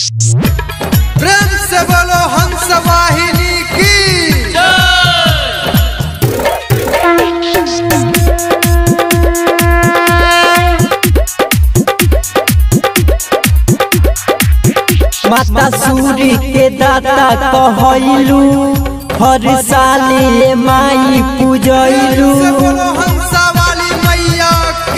प्रेम से बोलो हंस वाहिनी की माता सूरी के दाता कहलू हर साले माई पूजलू से बोलो हंस वाली मैया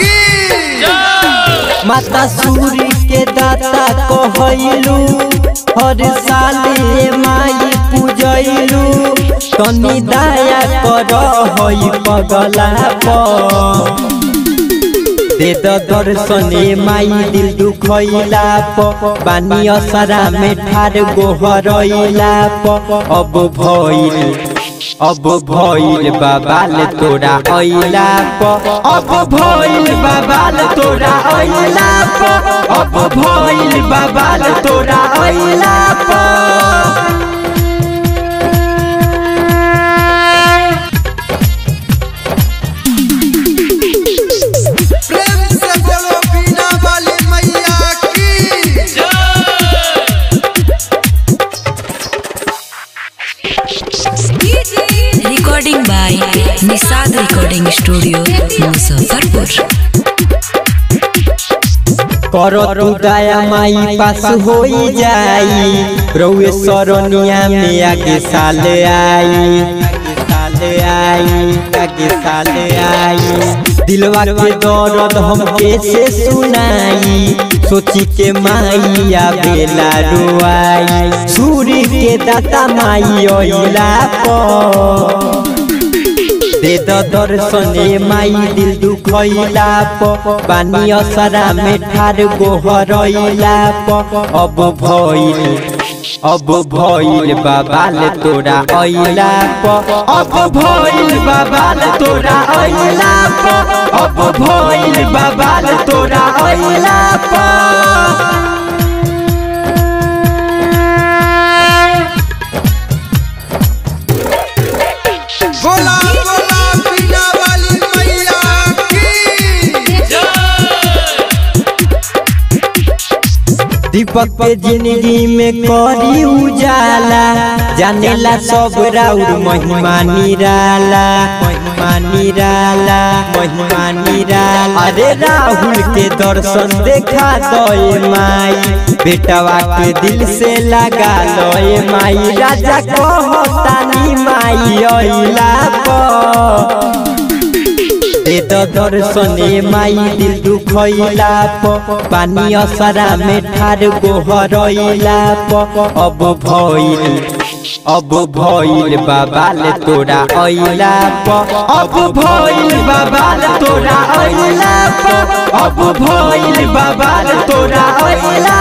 की माता सूरी के दाता कहलू हर साले माई पूजलू तनी दया कर हई पगला पर दे द दर्शने माई दिल दुखैला प बानी असरा में ठार गोहरैला प अब भइल अब भइल बाबाल तोरा ऐला प अब भइल बाबाल तोरा ऐला प अब भइल बाबाल तोरा ऐला प प्रेम से बोलो बीना वाली मैया की Recording by Nisad Recording Studio, Muzaffarpur. करो तू दया माई पास होई जाई रउए सरनिया में आगे साल आई आगे साल आई आगे साल आई दिलवा के दर्द हम कैसे सुनाई सोची के माई आवेला रोआई सूरी के दाता माई ओइला पर दे द दर्शने माई दिल दुखैला प बानी असरा में ठार गोहरैला प अब भइल अब भइल बाबाल तोरा ऐला प अब भइल बाबाल तोरा ऐला प अब भइल बाबाल तोरा ऐला प बोला बोला बीना वाली मैया की दीपक के जिंदगी में करी उजाला जानेला सब राउर महिमा निराला महिमा निराला महिमा निराला अरे राहुल के दर्शन देखा दे माई बेटवा के दिल से लगा लो माई राजा कहतानी माई अइला पर दे द दर्शने माई दिल दुखैला प पानी असरा में ठार गोहरैला प अब भइल अब भइल बाबाल तोरा ऐला प अब भइल बाबाल तोरा ऐला प अब भइल बाबाल तोरा ऐला